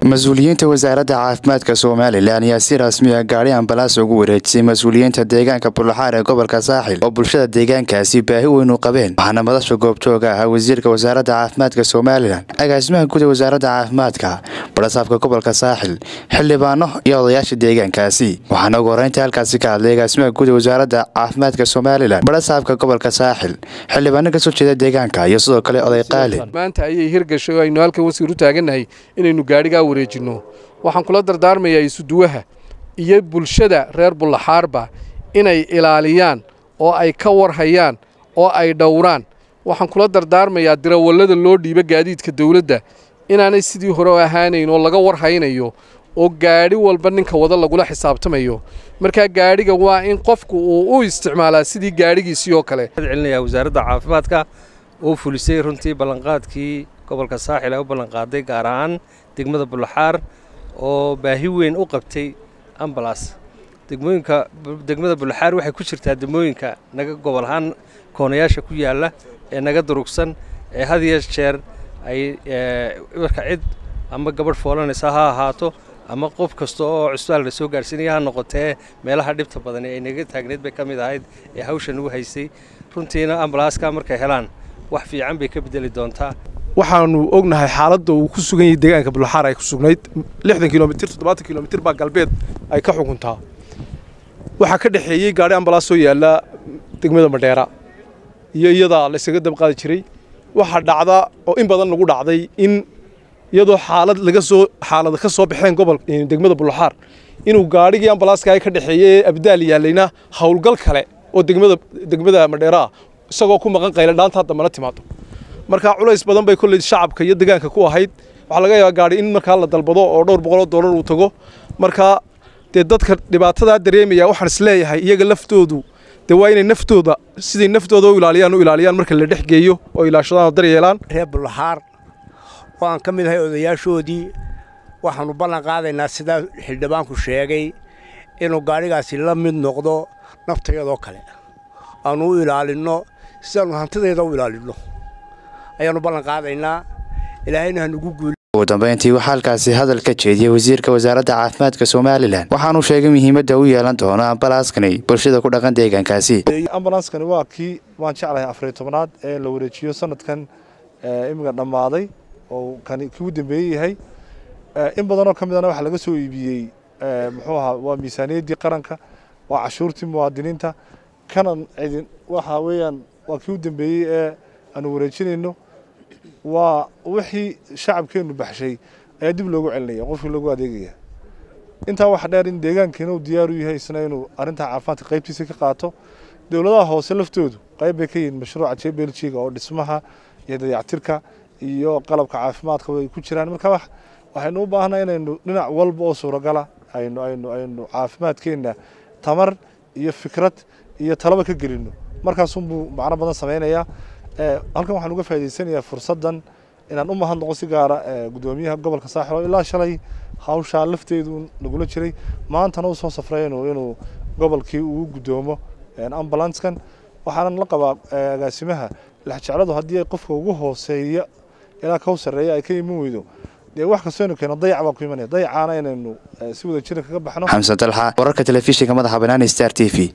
mas-uuliyiinta wasaaradda caafimaadka somalilan ayaa si rasmiya gaadhi ambalaas ugu wareejisay mas-uuliyiinta deegaanka bullaxaar ee gobolka saaxil oo bulshada deegaankaasi baahi weyn u qabeen waxaana madasha goobjooga ahaa wasiirka wasaaradda caafimaadka somalilan agaasimaha guud ee wasaaradda caafimaadka barasaabka gobolka saaxil xildhibaano iyo odayaasha deegaankaasi waxaana ugu horeynta halkaasi ka hadlay agaasimaha guud ee wasaaradda caafimaadka somalilan barasaabka gobolka saaxil xildhibaano kasoo jeeda deegaanka iyo sidoo kale oday qaali maanta ayay hirgashay oo aynu halkan wasiir u taagannahay inaynu gaadhigaa wareejinno waxaan kula dardaarmayaa isuduwaha iyo bulshada reer bullaxaarba inay ilaaliyaan oo ay ka warhayaan oo ay dhowraan waxaan kula dardaarmayaa dirawallada loo dhiibo gaadiidka dawladda inaanay sidii hore ahaanayn oo laga warhaynayo oo gaadhi walba ninka wada lagula xisaabtamayo markaa gaadhiga waa in qofku uu u isticmaalaa sidii gaadhigiisii oo kale celinayaa wasaaradda caafimaadka oo fulisay runtii ballanqaadkii gobolka saaxil ee u ballanqaaday gaar ahaan degmada bullaxaar oo baahi weyn u qabtay ambalas degmooyinka degmada bullaxaar waxay ku jirtaa degmooyinka naga gobol ahaan koonayaasha ku yaalla ee naga durugsan ee had iyo jeer ay marka cid ama gabadh foolanaysa ha ahaato ama qof kasta oo cusbaal la soo gaarsiinaya ha noqotee meelaha dhibta badan ee ay naga taagneed bay ka mid ahayd ee hawsha nagu haysay runtiina ambalaaska markay helaan wax fiican bay ka bedeli doontaa waxaanu ognahay xaaladda uu ku sugan yahay deegaanka bullaxaar ay ku sugnayd lixdan kilomitir toddobaatan kilomitir baa galbeed ay ka xukuntaa waxaa ka dhexeeyey gaadhi ambalaas soo yaalla degmada madheera iyo iyadaa laysaga dabqaadi jiray waxaa dhacda oo in badan lagu dhacday in iyadoo xaalad laga soo xaalada ka soo baxeen gobol degmada bullaxaar inuu gaadhigii ambalaaska ay ka dhexeeyey ee abdaal yaallayna howlgal kale oo degmada degmada madheera ah isagoo ku maqan qayla dhaanta hadda mana timaado markaa culays badan bay kolley shacabka iyo deegaanka ku ahayd waxaa laga yaabaa gaadhi in markaa la dalbado oo dhowr boqoloo dollar uu tago markaa dee dadka dhibaatadaa dareemaya waxaan isleeyahay iyaga laftoodu dee waa inay naftooda siday naftooda u ilaaliyaan u ilaaliyaan marka la dhex geeyo oo ilaashadaan oo daryeelaan reer bullaxaar oo aan ka mid ahay odayaashoodii waxaannu ballan qaadaynaa sidaa xildhibaanku sheegay inuu gaadhigaasi la mid noqdo naftayadoo kale aannu u ilaalinno sidaannu hantidayda u ilaalinno ayaannu ballan qaadaynaa ilaahayna hanugu guul ugu dambeyntii waxaa halkaasi hadal ka jeediyey wasiirka wasaaradda caafimaadka somalilan waxaanuu sheegay muhiimadda u yeelan doono ambalaaskani bulshada ku dhaqan deegaankaasi ambalanskani waa kii waan jeclahay afariy tobnaad ee la wareejiyo sanadkan imiga dhammaaday oo kani kii u dambeeyey yahay in badanoo ka midana waxaa laga soo iibiyey muxuu ahaa waa miisaaniyaddii qaranka waa cashuurtii muwaadiniinta kana cidin waxa weeyaan waa kii u dambeeyey ee aanu wareejinayno waa wixii shacabkeennu baxshay ayaa dib loogu celinaya qofkii loogu adeegaya intaa waxa dheer in deegaankiina uu diyaar u yahay isna inuu arrintaa caafimaadka qaybtiisa ka qaato dowladaha hoose laftoodu qayb bay ka yihiin mashruuca j beljiga oo dhismaha iyo dayactirka iyo qalabka caafimaadka ay ku jiraan marka waxaynu u baahnaa inaynu dhinac walba oo suuragala aynu aynu aynu caafimaadkeenna tamar iyo fikrad iyo talaba ka gelinno markaasunbuu macno badan samaynayaa halkan waxaan uga faa'idaysanayaa fursaddan inaan u mahadnaqo si gaara guddoomiyaha gobolka saaxil oo ilaa shalay hawshaa lafteedu nagula jiray maantana u soo safray inuu inuu gobolkii uu guddoomo ambalanskan waxaanan la qabaa agaasimaha lexjecladu haddii qofka ugu hooseeya ilaa ka sarreeya ay ka iman weydo dee wax kastoo inu keeno dayac baa ku imanaya dayacaana inaynu si wada jiran kaga baxno xamsan dalxa wararka telefishinka madaxa banaani star t v